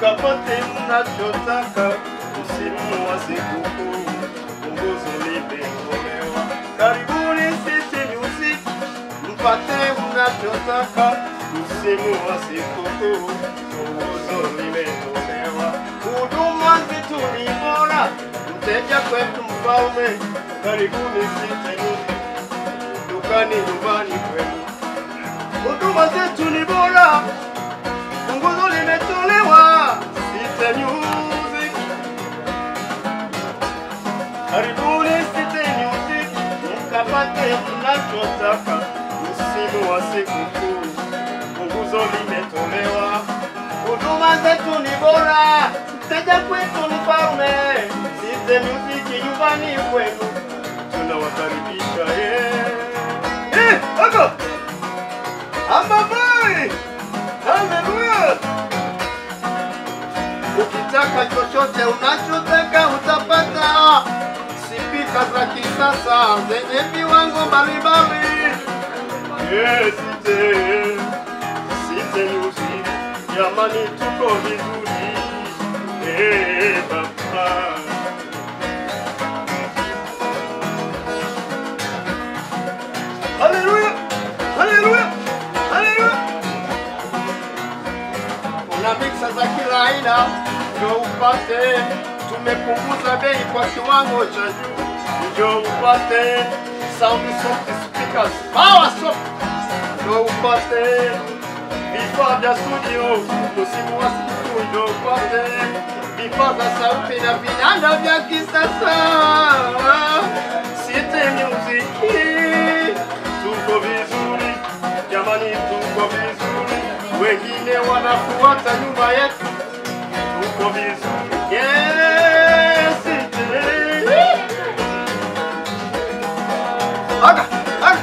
mkapate mnachotaka msimu wa sikukuu. Punguzo limetolewa, karibuni City Music mpate mnachotaka msimu wa sikukuu. Punguzo limetolewa, huduma zetu ni bora, mteja kwetu mfalme. Karibuni City Music, dukani, nyumbani kwenu, huduma zetu ni bora punguzo limetolewa City Music. Karibuni City Music mkapate mnachotaka msimu wa sikukuu. Punguzo limetolewa, huduma zetu ni bora, mteja kwetu ni mfalme. City Music nyumbani kwenu, tunawakaribisha yeah. Eh, hapo Amabai! Haleluya! Ukitaka chochote unachotaka utapata. Spika za kisasa zenye viwango mbalimbali. Yes, City. City Music. Jamani tuko vizuri. Eh, baba. Haleluya! Haleluya! Haleluya! Kuna miksa za kila aina ndio upate. Tumepunguza bei kwa kiwango cha juu, ndio upate sound soft speakers, power soft, ndio upate vifaa vya studio, msimu wa sikukuu, ndio upate vifaa vya sauti na vinanda vya kisasa. City Music, tuko vizuri jamani, tuko vizuri, wengine wanafuata nyuma yetu, tuko vizuri. Yes, City. Aga, aga.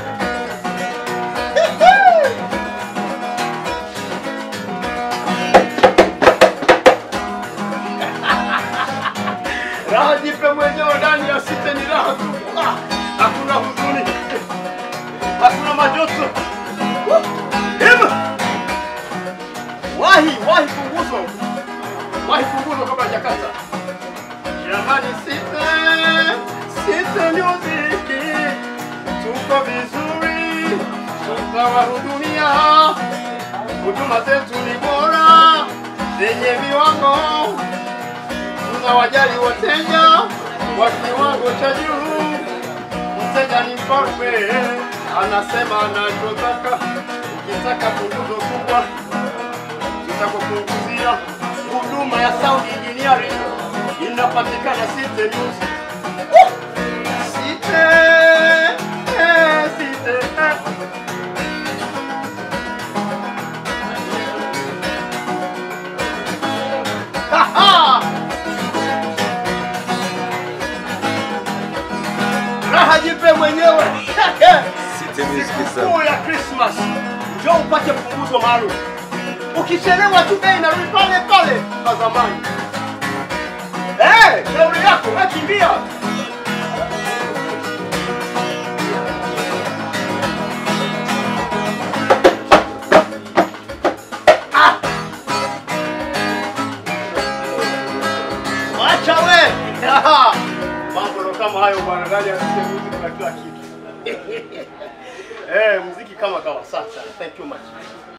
Raha jipe mwenyewe ndani ya City ni raha tu. Ah, Hakuna huzuni, hakuna majoto. Woo! Hima! Wahi, wahi punguzo. Wahi punguzo kabla hajakata. Jamani City, City Music. Tuko vizuri. Tutawahudumia. Huduma zetu ni bora zenye viwango tunawajali wateja wa kiwango cha juu. Mteja ni mfalme, anasema anachotaka. Ukitaka punguzo kubwa, tutakupunguzia. Huduma ya sound engineering inapatikana City Music. Woo! City, eh, City, eh. Ha, ha! raha jipe mwenyewe. City Music is Sikukuu ya Christmas, njoo upate punguzo maalum. Ukichelewa tu bei inarudi pale pale kwa zamani. Eh, shauri yako, wewe kimbia. Ah! Wacha we. Mambo ndo kama hayo bwana, ndani ya City Music na kila kitu. Eh, muziki kama kawa. Sasa, thank you much.